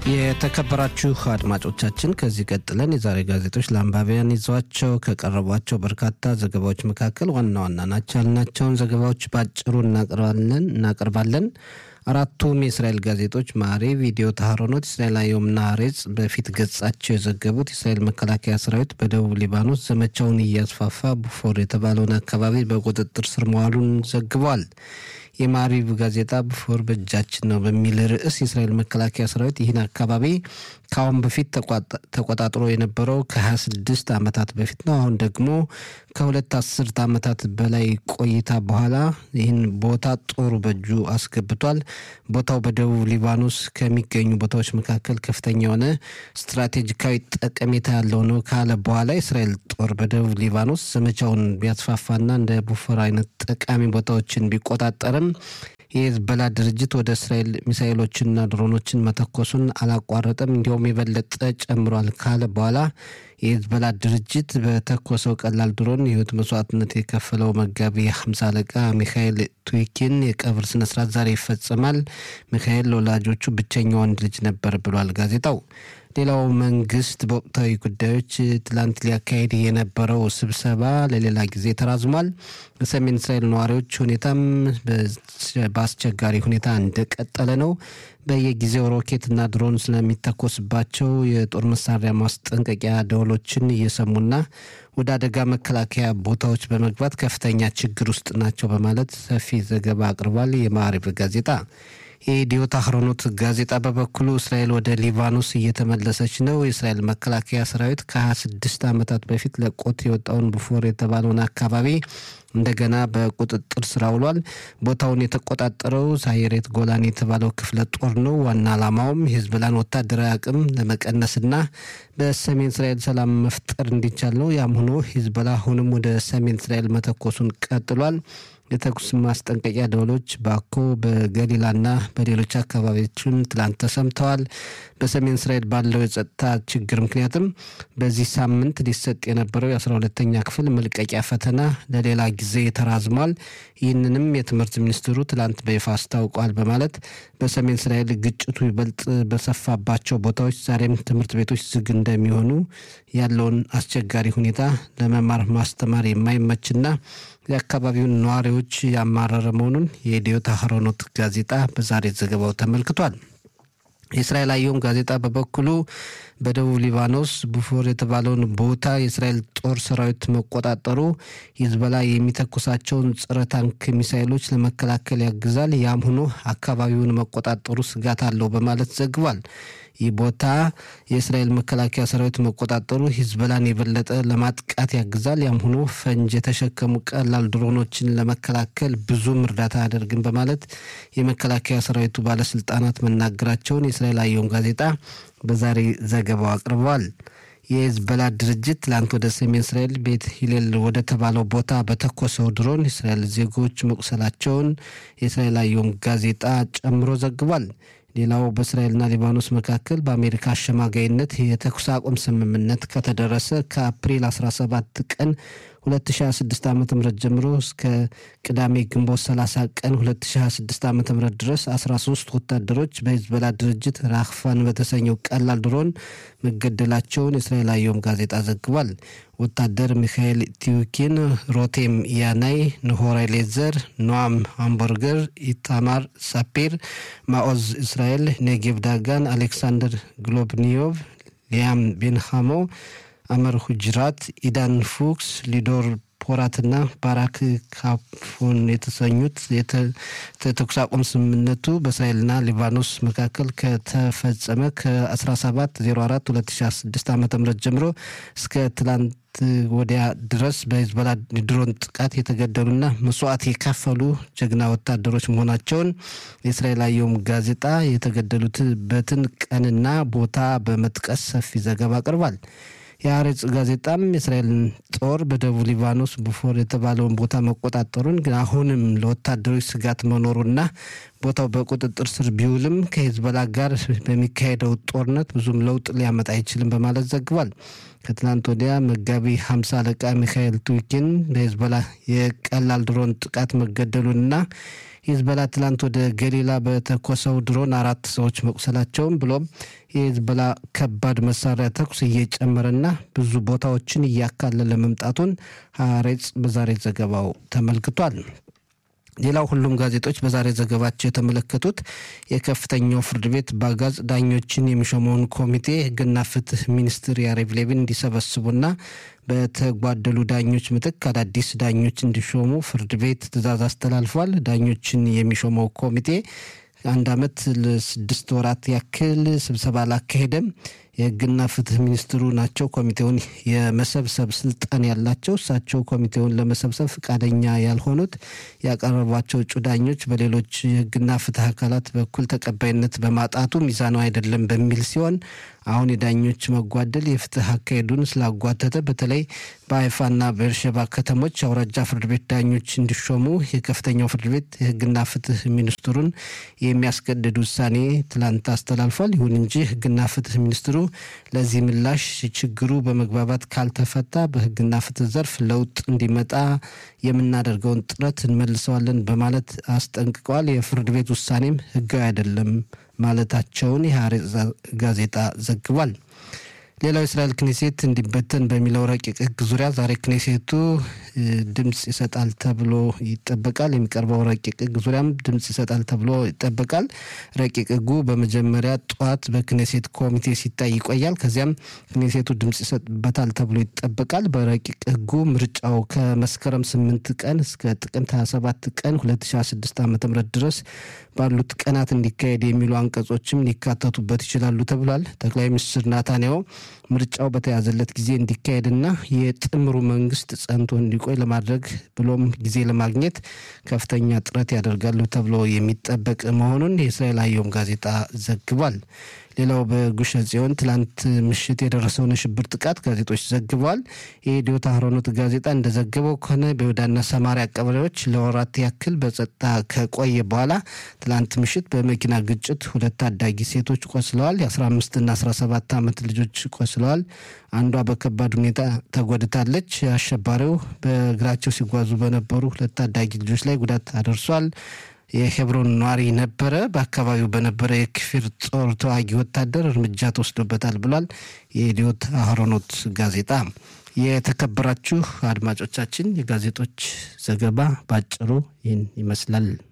የተከበራችሁ አድማጮቻችን ከዚህ ቀጥለን የዛሬ ጋዜጦች ለአንባቢያን ይዘዋቸው ከቀረቧቸው በርካታ ዘገባዎች መካከል ዋና ዋና ናቸው ያልናቸውን ዘገባዎች በአጭሩ እናቀርባለን እናቀርባለን። አራቱም የእስራኤል ጋዜጦች ማሬ፣ ቪዲዮ ታህሮኖት፣ እስራኤል አየምና ሀሬጽ በፊት ገጻቸው የዘገቡት የእስራኤል መከላከያ ሰራዊት በደቡብ ሊባኖስ ዘመቻውን እያስፋፋ ቡፎር የተባለውን አካባቢ በቁጥጥር ስር መዋሉን ዘግቧል። የማሪቭ ጋዜጣ ቡፎር በእጃችን ነው በሚል ርዕስ የእስራኤል መከላከያ ሰራዊት ይህን አካባቢ ከአሁን በፊት ተቆጣጥሮ የነበረው ከ26 ዓመታት በፊት ነው። አሁን ደግሞ ከሁለት አስርት ዓመታት በላይ ቆይታ በኋላ ይህን ቦታ ጦሩ በእጁ አስገብቷል። ቦታው በደቡብ ሊባኖስ ከሚገኙ ቦታዎች መካከል ከፍተኛ የሆነ ስትራቴጂካዊ ጠቀሜታ ያለው ነው ካለ በኋላ የእስራኤል ጦር በደቡብ ሊባኖስ ዘመቻውን ቢያስፋፋና እንደ ቡፎር አይነት ጠቃሚ ቦታዎችን ቢቆጣጠርም የሄዝቦላ ድርጅት ወደ እስራኤል ሚሳኤሎችንና ድሮኖችን መተኮሱን አላቋረጠም፣ እንዲሁም የበለጠ ጨምሯል ካለ በኋላ የሄዝቦላ ድርጅት በተኮሰው ቀላል ድሮን የህይወት መስዋዕትነት የከፈለው መጋቢ ሀምሳ አለቃ ሚካኤል ቱዊኪን የቀብር ስነስርዓት ዛሬ ይፈጸማል። ሚካኤል ለወላጆቹ ብቸኛ ወንድ ልጅ ነበር ብሏል ጋዜጣው። ሌላው መንግስት በወቅታዊ ጉዳዮች ትላንት ሊያካሄድ የነበረው ስብሰባ ለሌላ ጊዜ ተራዝሟል። በሰሜን እስራኤል ነዋሪዎች ሁኔታም በአስቸጋሪ ሁኔታ እንደቀጠለ ነው። በየጊዜው ሮኬትና ድሮን ስለሚተኮስባቸው የጦር መሳሪያ ማስጠንቀቂያ ደወሎችን እየሰሙና ወደ አደጋ መከላከያ ቦታዎች በመግባት ከፍተኛ ችግር ውስጥ ናቸው በማለት ሰፊ ዘገባ አቅርቧል። የማዕሪብ ጋዜጣ የኢዲዮት አህሮኖት ጋዜጣ በበኩሉ እስራኤል ወደ ሊባኖስ እየተመለሰች ነው። የእስራኤል መከላከያ ሰራዊት ከ26 ዓመታት በፊት ለቆት የወጣውን ቡፎር የተባለውን አካባቢ እንደገና በቁጥጥር ስር አውሏል። ቦታውን የተቆጣጠረው ሳይሬት ጎላን የተባለው ክፍለ ጦር ነው። ዋና ዓላማውም የሂዝቦላን ወታደራዊ አቅም ለመቀነስና በሰሜን እስራኤል ሰላም መፍጠር እንዲቻል ነው። ያም ሆኖ ሂዝቦላ አሁንም ወደ ሰሜን እስራኤል መተኮሱን ቀጥሏል። የተኩስ ማስጠንቀቂያ ደወሎች ባኮ በገሊላና በሌሎች አካባቢዎችን ትላንት ተሰምተዋል። በሰሜን እስራኤል ባለው የጸጥታ ችግር ምክንያትም በዚህ ሳምንት ሊሰጥ የነበረው የአስራ ሁለተኛ ክፍል መልቀቂያ ፈተና ለሌላ ጊዜ ተራዝሟል። ይህንንም የትምህርት ሚኒስትሩ ትላንት በይፋ አስታውቋል በማለት በሰሜን እስራኤል ግጭቱ ይበልጥ በሰፋባቸው ቦታዎች ዛሬም ትምህርት ቤቶች ዝግ እንደሚሆኑ ያለውን አስቸጋሪ ሁኔታ ለመማር ማስተማር የማይመችና የአካባቢውን ነዋሪዎች ያማረረ መሆኑን የኢዲዮት አህሮኖት ጋዜጣ በዛሬ ዘገባው ተመልክቷል። የእስራኤል አየም ጋዜጣ በበኩሉ በደቡብ ሊባኖስ ቡፎር የተባለውን ቦታ የእስራኤል ጦር ሰራዊት መቆጣጠሩ ሂዝቦላ የሚተኩሳቸውን ጸረ ታንክ ሚሳይሎች ለመከላከል ያግዛል። ያም ሆኖ አካባቢውን መቆጣጠሩ ስጋት አለው በማለት ዘግቧል። ይህ ቦታ የእስራኤል መከላከያ ሰራዊት መቆጣጠሩ ሂዝቦላን የበለጠ ለማጥቃት ያግዛል። ያም ሆኖ ፈንጅ የተሸከሙ ቀላል ድሮኖችን ለመከላከል ብዙም እርዳታ አያደርግም በማለት የመከላከያ ሰራዊቱ ባለስልጣናት መናገራቸውን የእስራኤል አየም ጋዜጣ በዛሬ ዘገባው አቅርበዋል። የሂዝቦላ ድርጅት ትላንት ወደ ሰሜን እስራኤል ቤት ሂሌል ወደ ተባለው ቦታ በተኮሰው ድሮን የእስራኤል ዜጎች መቁሰላቸውን የእስራኤል አየም ጋዜጣ ጨምሮ ዘግቧል። ሌላው በእስራኤልና ሊባኖስ መካከል በአሜሪካ አሸማጋይነት የተኩስ አቁም ስምምነት ከተደረሰ ከአፕሪል 17 ቀን 2026 ዓ ም ጀምሮ እስከ ቅዳሜ ግንቦት 30 ቀን 2026 ዓ ም ድረስ 13 ወታደሮች በሂዝቦላ ድርጅት ራክፋን በተሰኘው ቀላል ድሮን መገደላቸውን የእስራኤል አየም ጋዜጣ ዘግቧል። ወታደር ሚካኤል ቲዩኪን፣ ሮቴም ያናይ፣ ንሆራ ሌዘር፣ ኖአም ሃምበርገር፣ ኢታማር ሳፒር፣ ማኦዝ እስራኤል፣ ኔጌቭ ዳጋን፣ አሌክሳንደር ግሎብኒዮቭ፣ ሊያም ቤንሃሞ አመር ሁጅራት፣ ኢዳን ፉክስ፣ ሊዶር ፖራትና ባራክ ካፎን የተሰኙት የተኩስ አቁም ስምምነቱ በእስራኤልና ሊባኖስ መካከል ከተፈጸመ ከ1704 2006 ዓ ም ጀምሮ እስከ ትላንት ወዲያ ድረስ በሂዝቦላ ድሮን ጥቃት የተገደሉና መስዋዕት የከፈሉ ጀግና ወታደሮች መሆናቸውን የእስራኤል አየም ጋዜጣ የተገደሉበትን ቀንና ቦታ በመጥቀስ ሰፊ ዘገባ አቅርቧል። የአሬጽ ጋዜጣም የእስራኤልን ጦር በደቡብ ሊባኖስ ቡፎር የተባለውን ቦታ መቆጣጠሩን ግን አሁንም ለወታደሮች ስጋት መኖሩና ቦታው በቁጥጥር ስር ቢውልም ከሂዝቦላ ጋር በሚካሄደው ጦርነት ብዙም ለውጥ ሊያመጣ አይችልም በማለት ዘግቧል። ከትናንት ወዲያ መጋቢ ሀምሳ አለቃ ሚካኤል ቱኪን በሂዝቦላ የቀላል ድሮን ጥቃት መገደሉንና ሂዝቦላ ትላንት ወደ ገሊላ በተኮሰው ድሮን አራት ሰዎች መቁሰላቸውን ብሎም የሂዝቦላ ከባድ መሳሪያ ተኩስ እየጨመረና ብዙ ቦታዎችን እያካለለ መምጣቱን ሀሬጽ በዛሬ ዘገባው ተመልክቷል። ሌላው ሁሉም ጋዜጦች በዛሬ ዘገባቸው የተመለከቱት የከፍተኛው ፍርድ ቤት በአጋዝ ዳኞችን የሚሾመውን ኮሚቴ ሕግና ፍትህ ሚኒስትር ያሬቭ ሌቪን እንዲሰበስቡና በተጓደሉ ዳኞች ምትክ አዳዲስ ዳኞች እንዲሾሙ ፍርድ ቤት ትዕዛዝ አስተላልፏል። ዳኞችን የሚሾመው ኮሚቴ አንድ ዓመት ለስድስት ወራት ያክል ስብሰባ አላካሄደም። የህግና ፍትህ ሚኒስትሩ ናቸው ኮሚቴውን የመሰብሰብ ስልጣን ያላቸው። እሳቸው ኮሚቴውን ለመሰብሰብ ፈቃደኛ ያልሆኑት ያቀረቧቸው እጩ ዳኞች በሌሎች የህግና ፍትህ አካላት በኩል ተቀባይነት በማጣቱ ሚዛኑ አይደለም በሚል ሲሆን አሁን የዳኞች መጓደል የፍትህ አካሄዱን ስላጓተተ በተለይ በሀይፋና በኤርሸባ ከተሞች አውራጃ ፍርድ ቤት ዳኞች እንዲሾሙ የከፍተኛው ፍርድ ቤት የህግና ፍትህ ሚኒስትሩን የሚያስገድድ ውሳኔ ትላንት አስተላልፏል። ይሁን እንጂ ህግና ፍትህ ሚኒስትሩ ለዚህ ምላሽ ችግሩ በመግባባት ካልተፈታ በህግና ፍትህ ዘርፍ ለውጥ እንዲመጣ የምናደርገውን ጥረት እንመልሰዋለን በማለት አስጠንቅቀዋል። የፍርድ ቤት ውሳኔም ህጋዊ አይደለም ማለታቸውን የሐሬጽ ጋዜጣ ዘግቧል። ሌላው የእስራኤል ክኔሴት እንዲበተን በሚለው ረቂቅ ህግ ዙሪያ ዛሬ ክኔሴቱ ድምፅ ይሰጣል ተብሎ ይጠበቃል። የሚቀርበው ረቂቅ ህግ ዙሪያም ድምፅ ይሰጣል ተብሎ ይጠበቃል። ረቂቅ ህጉ በመጀመሪያ ጠዋት በክኔሴት ኮሚቴ ሲታይ ይቆያል። ከዚያም ክኔሴቱ ድምፅ ይሰጥበታል ተብሎ ይጠበቃል። በረቂቅ ህጉ ምርጫው ከመስከረም ስምንት ቀን እስከ ጥቅምት 27 ቀን 2016 ዓ ም ድረስ ባሉት ቀናት እንዲካሄድ የሚሉ አንቀጾችም ሊካተቱበት ይችላሉ ተብሏል። ጠቅላይ ሚኒስትር ናታንያሁ ምርጫው በተያዘለት ጊዜ እንዲካሄድና የጥምሩ መንግስት ጸንቶ እንዲቆይ ለማድረግ ብሎም ጊዜ ለማግኘት ከፍተኛ ጥረት ያደርጋሉ ተብሎ የሚጠበቅ መሆኑን የእስራኤል አየም ጋዜጣ ዘግቧል። ሌላው በጉሸ ጽዮን ትላንት ምሽት የደረሰውን የሽብር ጥቃት ጋዜጦች ዘግበዋል። የኢዲዮት አህሮኖት ጋዜጣ እንደዘገበው ከሆነ በይሁዳና ሰማሪያ ቀበሌዎች ለወራት ያክል በጸጥታ ከቆየ በኋላ ትላንት ምሽት በመኪና ግጭት ሁለት ታዳጊ ሴቶች ቆስለዋል። የ15ና 17 ዓመት ልጆች ቆስለዋል። አንዷ በከባድ ሁኔታ ተጎድታለች። አሸባሪው በእግራቸው ሲጓዙ በነበሩ ሁለት ታዳጊ ልጆች ላይ ጉዳት አደርሷል። የሄብሮን ነዋሪ ነበረ። በአካባቢው በነበረ የክፊር ጦር ተዋጊ ወታደር እርምጃ ተወስዶበታል ብሏል የኢዲዮት አህሮኖት ጋዜጣ። የተከበራችሁ አድማጮቻችን የጋዜጦች ዘገባ ባጭሩ ይህን ይመስላል።